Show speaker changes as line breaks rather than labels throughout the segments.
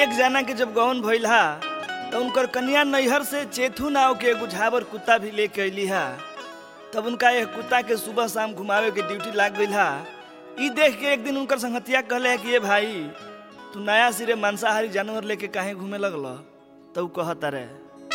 एक जना के जब गौन भइल हा तो उनकर कन्या नैहर से चेथू नाव के एगो झावर कुत्ता भी लेके अइली हा तब उनका यह कुत्ता के सुबह शाम घुमावे के ड्यूटी लाग गइल हा ई देख के एक दिन उनकर संगतिया कहले कि ये भाई तू नया सिरे मांसाहारी जानवर लेके काहे घूमे लगल तो ऊ कहता रे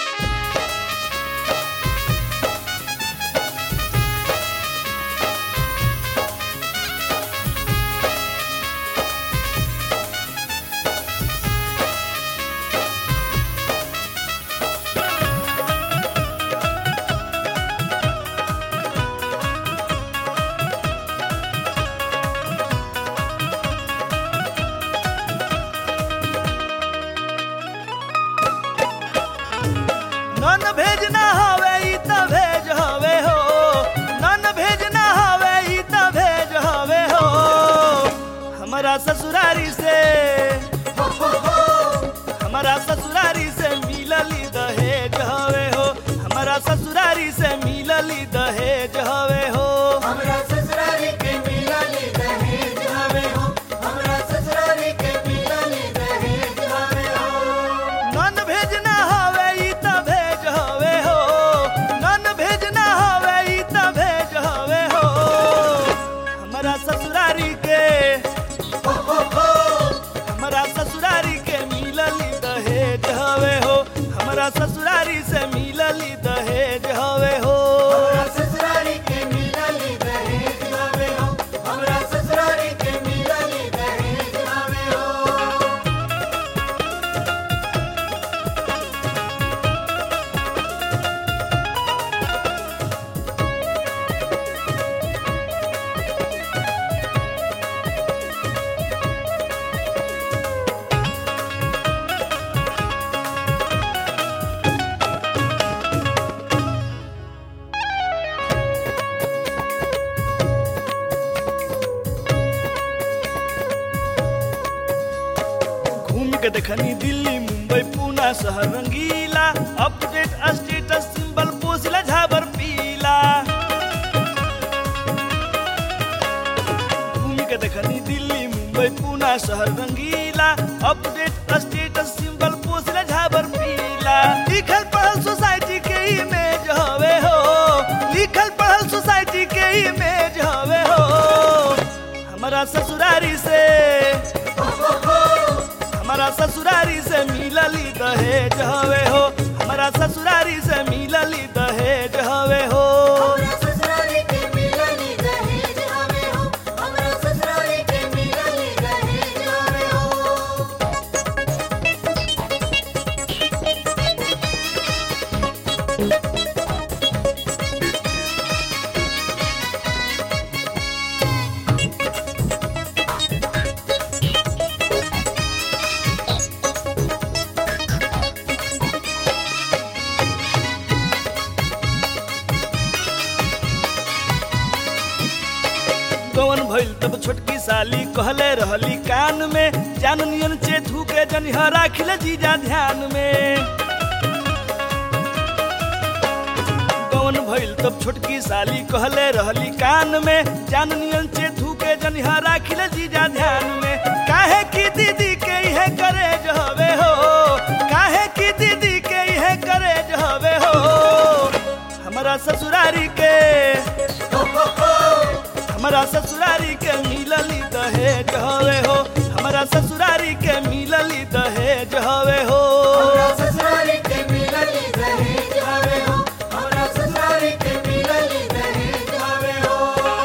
नन भेज ना हवे ई त भेज हवे हो नन भेज ना हवे ई त भेज हवे हो हमारा ससुरारी से हमारा ससुरारी से मिलली दहेज हवे हो हमारा ससुरारी से मिलली दहेज हवे हो
हमरा ससुरारी के मिलनी दहेज हवे हो हमरा ससुरारी के मिलनी दहेज हवे हो
नन भेज ना हवे ई त भेज हवे हो नन भेज ना हवे ई त भेज हवे हो हमारा ससुरारी के हमारा ससुरारी के मिलली दहेज हवे हो हमारा ससुरारी से मिलली दहेज हवे हो
हमरा ससुरारी के मिलनी दहेज हवे हो हमरा ससुरारी के मिलनी दहेज हवे हो
घूम के देखनी दिल्ली मुंबई पूना शहर रंगीला अपडेट स्टेटस सिंबल पोसिला झाबर पीला घूम के देखनी दिल्ली मुंबई पूना शहर रंगीला अपडेट स्टेटस सिंबल पोसिला झाबर पीला लिखल पढ़ल सोसाइटी के इमेज हवे हो लिखल पढ़ल सोसाइटी के इमेज हवे हो हमारा ससुरारी से हमारा ससुरारी से मिलली दहेज हवे हो हमारा ससुरारी से मिलली दहेज हवे हो
हमरा ससुरारी के मिलनी दहेज हवे हो हमरा ससुरारी के मिलनी दहेज हवे हो
गवन भइल तब छोटकी साली कहले रहली कान में जान नियन चेथू के जनिहा राखिले जीजा ध्यान में गवन भइल तब छोटकी साली कहले रहली कान में जान नियन चेथू के जनिहा राखिले जीजा ध्यान में काहे की दीदी के इहे करे हवे हो काहे की दीदी के इहे करे हवे हो हमारा ससुरारी के हमारा ससुरारी के मिलली दहेज हवे हो हमारा ससुरारी के मिलली दहेज हवे हो
हमरा ससुरारी के मिलनी दहेज हवे हो हमरा ससुरारी के मिलनी दहेज हवे हो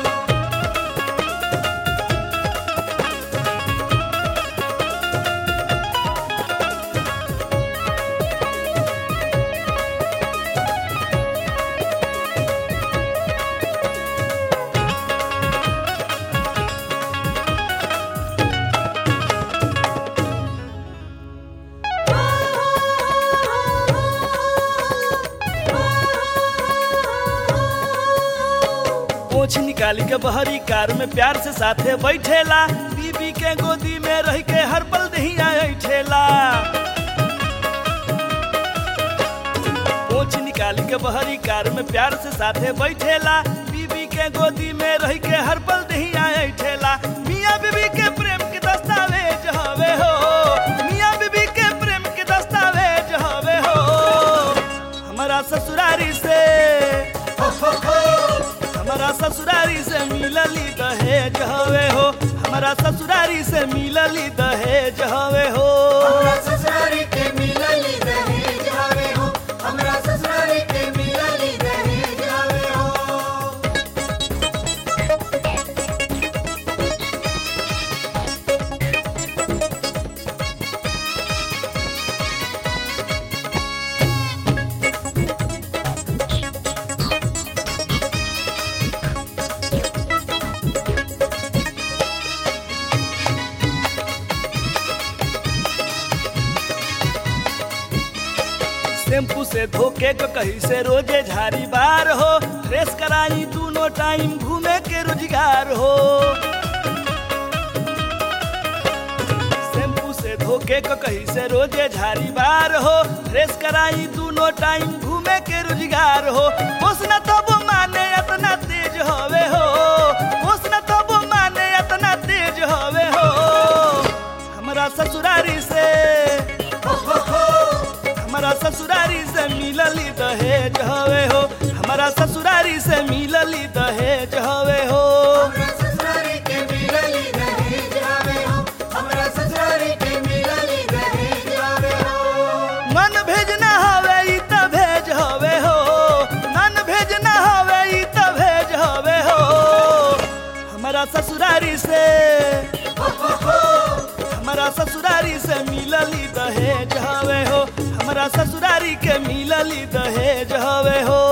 पोछ निकाली के बहरी कार में प्यार से साथे बैठेला बीबी के गोदी में रह के हर पल दहिया ऐठेला पोछ निकाली के बहरी कार में प्यार से साथे बैठेला बीबी के गोदी में रह के हर पल दहिया ऐठेला मियाँ बीबी के प्रेम के दस्तावेज हवे हो मियाँ बीबी के हवे हो हमारा ससुरारी से मिलली दहेज हवे हो
हमरा ससुरारी के मिलली दहेज हवे हो हमरा ससुरारी के मिलली दहेज हवे हो
शैम्पू से धोके को कहीं से रोजे झाड़ी बार हो फ्रेश कराई दोनों टाइम घूमे के रोजगार हो शैम्पू से धोके को कहीं से रोजे झाड़ी बार हो फ्रेश कराई दोनों टाइम घूमे के रोजगार हो पोसना तब माने इतना तेज हवे हो पोसना तब माने इतना तेज हवे हो हमारा ससुरारी से हमारा ससुरारी से मिलली दहेज हवे हो हमारा ससुरारी से मिलली दहेज हवे हो
हमरा ससुरारी के मिलली दहेज हवे हो हमरा ससुरारी के मिलली दहेज हवे हो
मन भेजना हवे ई त भेज हवे हो मन भेजना हवे ई त भेज हवे हो हमारा ससुरारी से हमारा ससुरारी से मिलली दहेज हवे हो हमारा ससुरारी के मिलली दहेज हवे हो